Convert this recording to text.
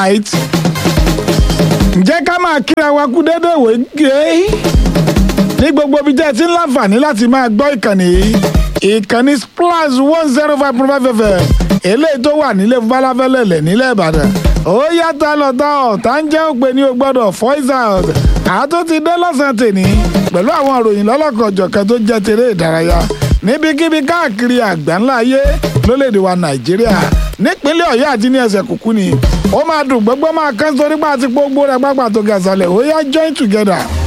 right ǹjẹ́ ká máa kíra wa kú dédé ìwé gé ní gbogbo ibi tẹ́ ẹ ti ń láǹfààní láti máa gbọ́ ìkànnì yìí ìkànnì splash one zero five point five fm eléyìí tó wà nílé falafẹ́lẹ́lẹ̀ nílẹ̀ ìbàdàn ó yàtọ̀ lọ́tọ̀ ọ̀tá ń jẹ́ òpè ní o gbọ́dọ̀ voice out àtó ti dé lọ́sàn-án tèní pẹ̀lú àwọn ìròyìn lọ́lọ́kọ̀ọ̀jọ̀kan tó jẹ́ tèrè ìdárayá níbikíbi káàkiri àgbáńlá ayé lólèdè wa nàìjíríà nípínlẹ̀ ọ̀yọ́ àti ní ẹsẹ̀ kùkú ni ó máa dùn gbogbo máa kán sórí pa àti gbogbo rẹ̀ pápá tó ga sálẹ̀ ó yá join together